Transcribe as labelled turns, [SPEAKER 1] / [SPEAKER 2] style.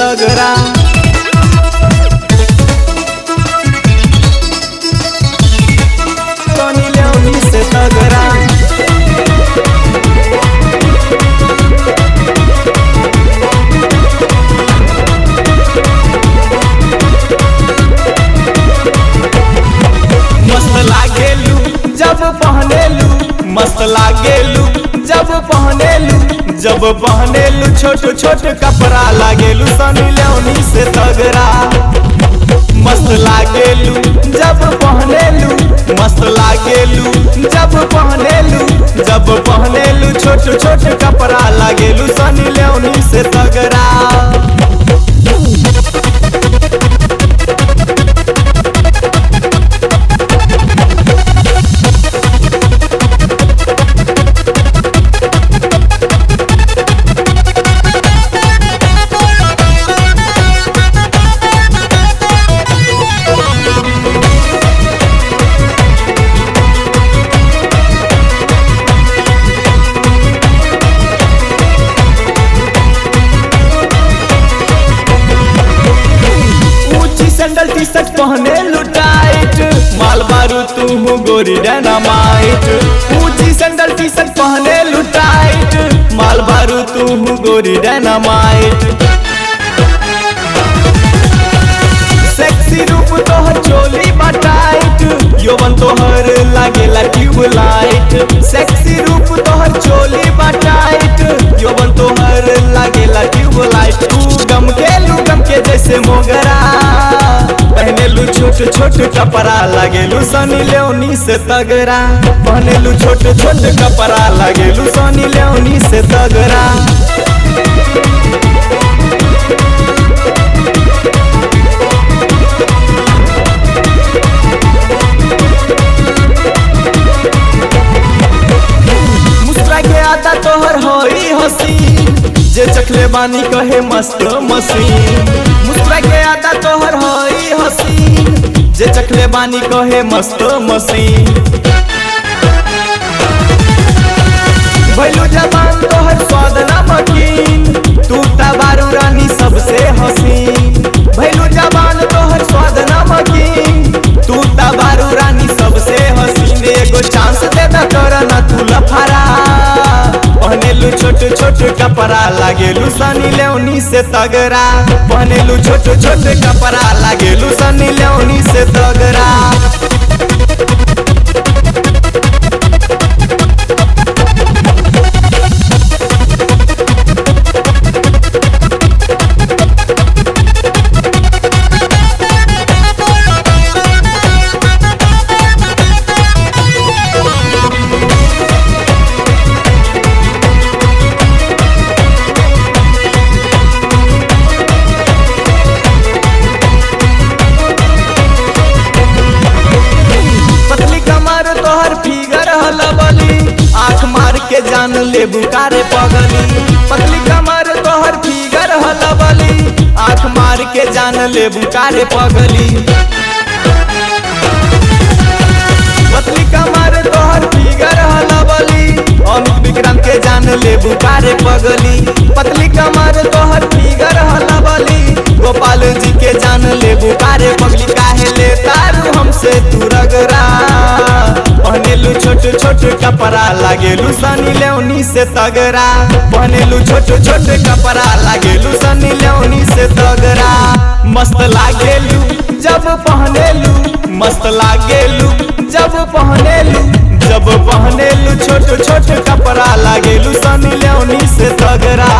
[SPEAKER 1] तगड़ा सनी लेओनी से तगड़ा मस्त लागेलू जब पहनेलू मस्त लागेलू जब पहनेलू जब पहनेलू छोट छोट कपड़ा लागेलू सनी लेओनी से तगड़ा मस्त लागेलू जब पहनेलू मस्त लागेलू जब पहनेलू जब पहनेलू छोट छोट कपड़ा लागेलू सनी लेओनी से तगड़ा ऊंची सैंडल टी शर्ट पहने लुटाइट माल बारू तू हूँ गोरी डायनामाइट ऊंची सैंडल टी शर्ट पहने लुटाइट माल बारू तू हूँ गोरी डायनामाइट सेक्सी रूप तोहर चोली बटाइट यौवन तोहर लागेला ट्यूबलाइट सेक्सी रूप तोहर चोली बटाइट यौवन तोहर लागेला ट्यूबलाइट तू गम के लू गम के जैसे मोगरा पहनेलू छोट छोट कपड़ा लागेलू सनी लेओनी से तगड़ा पहनेलू छोट छोट कपड़ा लागेलू सनी लेओनी से तगड़ा मुस्कुरा के आता तोहर होई हसी जे चखले बानी कहे मस्त मसीन मुस्कुरा के आता तोहर होई हसी जे चखले बानी कहे मस्त मसीन भैलू जबान तोहर स्वाद नमकीन तू तबारू रानी सबसे हसीन भैलू जबान तोहर स्वाद नमकीन तू तबारू रानी सबसे हसीन एगो चांस दे द कर ना तू लफारा पहनेलू छोट छोट कपड़ा लागेलू सनी लेओनी से तगड़ा पहनेलू छोट छोट कपड़ा लागेलू सनी लेओनी से तगड़ा पतली कमर तोहर फिगर हलबली आँख मार के जान ले बुकारे पगली पतली कमर तोहर फिगर हलबली आँख मार के जान ले बुकारे पगली पतली कमर तोहर फिगर हलबली अमित विक्रम के जान ले बुकारे पगली पतली कमर तोहर फिगर हलबली गोपाल जी के जान ले बुकारे पगली काहे ले तारू हमसे तू रगरा पहनेलू छोट छोट कपड़ा लागेलू सनी लेओनी से तगड़ा पहनेलू छोट छोट कपड़ा लागेलू सनी लेओनी से तगड़ा मस्त लागेलू जब पहनेलू मस्त लागेलू जब पहनेलू जब पहनेलू छोट छोट कपड़ा लागेलू सनी लेओनी से तगड़ा